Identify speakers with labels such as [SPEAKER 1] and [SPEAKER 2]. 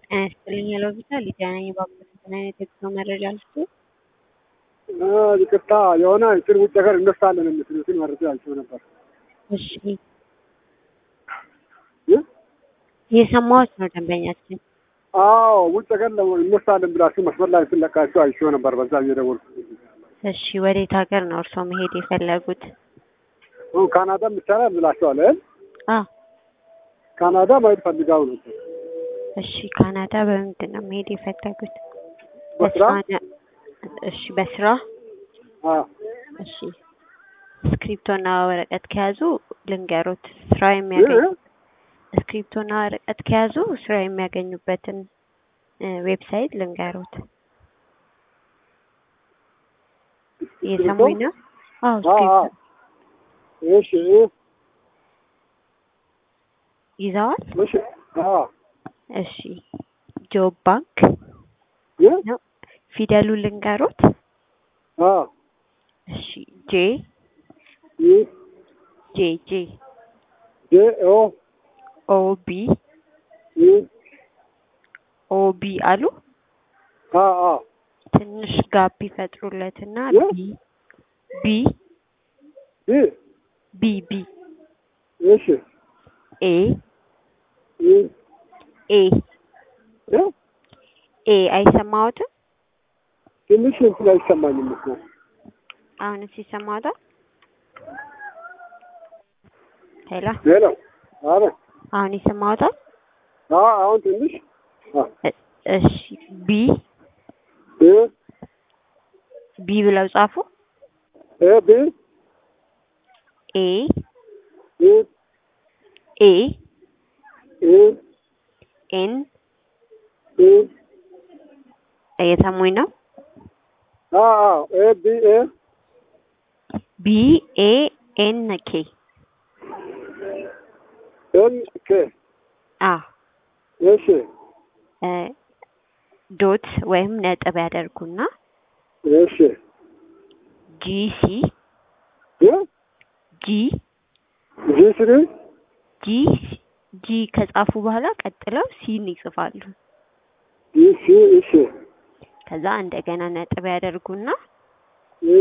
[SPEAKER 1] ጤና ይስጥልኝ ሄሎ ቪታ ሊዲያ ነኝ። እባክዎት ምን አይነት የጉዞ መረጃ ልስጡ?
[SPEAKER 2] ይቅርታ የሆነ እንትን ውጭ ሀገር እንወስዳለን የምትሉትን መረጃ አይቼው ነበር።
[SPEAKER 1] እሺ የሰማሁት ነው ደንበኛችን።
[SPEAKER 2] አዎ ውጭ ሀገር እንወስዳለን ብላችሁ መስመር ላይ ስለቃችሁ አይቼው ነበር። በዛ እየደወልኩ
[SPEAKER 1] እሺ ወዴት ሀገር ነው እርስዎ መሄድ የፈለጉት?
[SPEAKER 2] ካናዳም ይቻላል ብላችኋል አይደል?
[SPEAKER 1] አዎ
[SPEAKER 2] ካናዳ ማየት ፈልጋው ነበር።
[SPEAKER 1] እሺ ካናዳ በምንድን ነው መሄድ የፈለጉት?
[SPEAKER 2] በስራ
[SPEAKER 1] ነው? እሺ በስራ
[SPEAKER 2] አዎ
[SPEAKER 1] እሺ ስክሪፕቶና ወረቀት ከያዙ ልንገሮት ስራ የሚያገኙ ስክሪፕቶና ወረቀት ከያዙ ስራ የሚያገኙበትን ዌብሳይት ልንገሮት። እየሰሙኝ ነው? አዎ ስክሪፕቶ
[SPEAKER 2] እሺ
[SPEAKER 1] ይዘዋል?
[SPEAKER 2] እሺ አዎ
[SPEAKER 1] እሺ ጆብ ባንክ
[SPEAKER 2] እ
[SPEAKER 1] ነው ፊደሉ ልንገሮት።
[SPEAKER 2] አዎ
[SPEAKER 1] እሺ ጄ
[SPEAKER 2] ኢ
[SPEAKER 1] ጄ ጄ
[SPEAKER 2] ጄ ኦ
[SPEAKER 1] ኦ ቢ
[SPEAKER 2] ኢ
[SPEAKER 1] ኦ ቢ አሉ።
[SPEAKER 2] አ አ
[SPEAKER 1] ትንሽ ጋፕ ይፈጥሩለትና
[SPEAKER 2] እ?
[SPEAKER 1] ቢ ቢ
[SPEAKER 2] ኢ
[SPEAKER 1] ቢ ቢ
[SPEAKER 2] እሺ
[SPEAKER 1] ኤ
[SPEAKER 2] ኢ
[SPEAKER 1] ኤ
[SPEAKER 2] እ
[SPEAKER 1] ኤ አይሰማዎትም?
[SPEAKER 2] ትንሽ እንትን አይሰማኝም እኮ
[SPEAKER 1] አሁንስ ይሰማዎታል? ሄሎ
[SPEAKER 2] ሌላ አረ
[SPEAKER 1] አሁን ይሰማዎታል?
[SPEAKER 2] አ አሁን ትንሽ አ
[SPEAKER 1] እ- እሺ ቢ
[SPEAKER 2] እ
[SPEAKER 1] ቢ ብለው ጻፉ።
[SPEAKER 2] ኤ ቢ
[SPEAKER 1] ኤ
[SPEAKER 2] ኢ
[SPEAKER 1] ኤ
[SPEAKER 2] ኢ
[SPEAKER 1] ኤን
[SPEAKER 2] ኢ
[SPEAKER 1] እየሰሙኝ ነው?
[SPEAKER 2] አ አ ኤ ቢ ኤ
[SPEAKER 1] ቢ ኤ ኤን ኬ
[SPEAKER 2] ኤን ኬ
[SPEAKER 1] አ
[SPEAKER 2] እሺ
[SPEAKER 1] እ ዶት ወይም ነጥብ ያደርጉና
[SPEAKER 2] እሺ
[SPEAKER 1] ጂ ሲ
[SPEAKER 2] እ
[SPEAKER 1] ጂ
[SPEAKER 2] ጂ ስሪ
[SPEAKER 1] ጂ ጂ ከጻፉ በኋላ ቀጥለው ሲን ይጽፋሉ።
[SPEAKER 2] ጂ ሲ እሺ
[SPEAKER 1] ከዛ እንደገና ነጥብ ያደርጉና